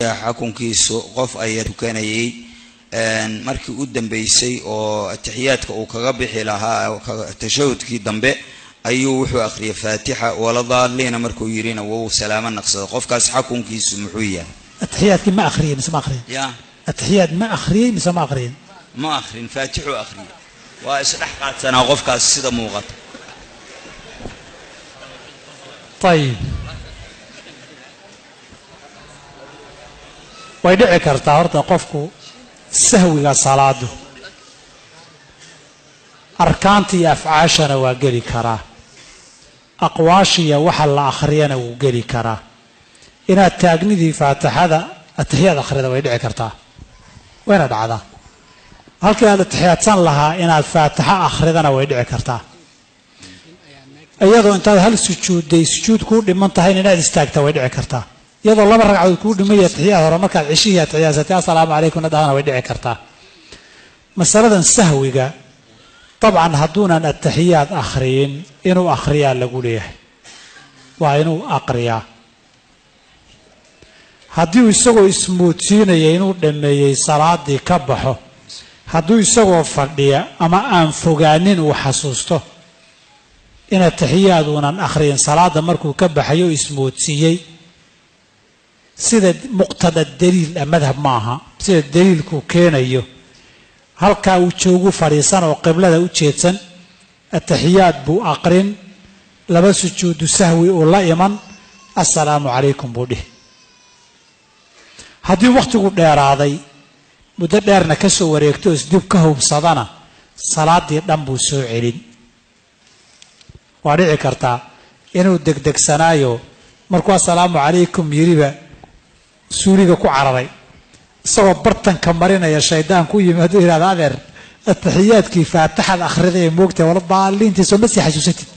xukunkiisu qof ayaa tukanayay markii u dambeysay oo atixiyaadka uu kaga bixi lahaa tashahudkii dambe ayuu wuxuu akhriyay faatixa waladaaliina markuu yidhina wou salaamo naqsado qofkaas xukunkiisu muxuu yahay atixiyaadkii ma akhriyey mise ma akhriyin ya atixiyaad ma akhriyey mise ma akhriyin ma akhrin faatixuu akhriyay waa isdhex qaadsanaa qofkaas sida muuqata ayib way dhici kartaa horta qofku sahwiga salaadu arkaanta iyo afcaashana waa geli karaa aqwaashiya waxa la akhriyana wuu geli karaa inaad taagnidii faatixada atixiyaad akhrida way dhici kartaa wayna dhacdaa halkii aad atixiyaadsan lahaa inaad faatixo akhridana way dhici kartaa iyadoo intaad hal sujuudday sujuud kuu dhiman tahayn inaad istaagta way dhici kartaa iyadoo laba ragcadood kuu dhimaya atixiyaad hore markaad ceshihii atixiyaasatay assalaamu calaykum dhahana way dhici kartaa masaladan sahwiga dabcan hadduunan atixiyaad akhriyin inuu akhriyaa lagu leeyahay waa inuu aqriyaa haddii isagoo ismoodsiinaya inuu dhammeeyey salaadii ka baxo hadduu isagoo fadhiya ama aan fogaanin uu xasuusto in atixiyaad uunan akhriyin salaada markuu ka baxayo ismoodsiiyey sida muqtada daliil a madhab ma aha sida daliilku keenayo halkaa uu joogu fadhiisan oo qiblada u jeedsan atixiyaad buu aqrin laba sujuudu sahwi uu la iman assalaamu calaykum buu dhihi haddii wakhtigu dheeraaday muddo dheerna ka soo wareegto isdib ka hubsadana salaadii dhan buu soo celin waa dhici kartaa inuu degdegsanaayo markuu assalaamu calaykum yiriba suuliga ku cararay isagoo bartanka marinaya shaydaan ku yimi hadduu yidhahda adeer atixiyaadkii faatixad akhrida ee moogtahay wala daaliintiisoo ma sii xasuusatid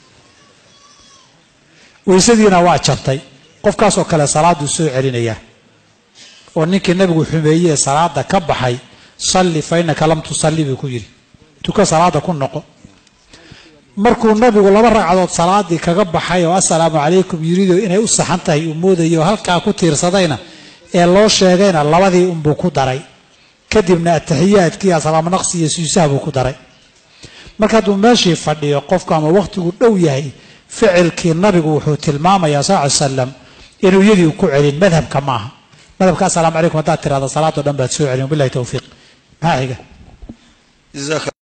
weysadiina waa jabtay qofkaasoo kale salaaduu soo celinayaa oo ninkii nabigu xumeeyey ee salaada ka baxay salli fa innaka lam tusalli buu ku yidhi tuka salaada ku noqo markuu nabigu laba ragcadood salaadii kaga baxay oo assalaamu calaykum yirido inay u saxan tahay uu moodayay oo halkaa ku tiirsadayna ee loo sheegayna labadii unbuu ku daray kadibna atixiyaadkii asalaamo naqsi iyo suusaha buu ku daray marka hadduu meeshii fadhiyo qofku ama wakhtigu dhow yahay ficilkii nabigu wuxuu tilmaamayaa sal ly salam inuu iyadii ku celin madhabka maaha madhabka assalaamu calaykum haddaad tirahda salaadoo dhan baad soo celin wabilahi towfiiq maxaa xiga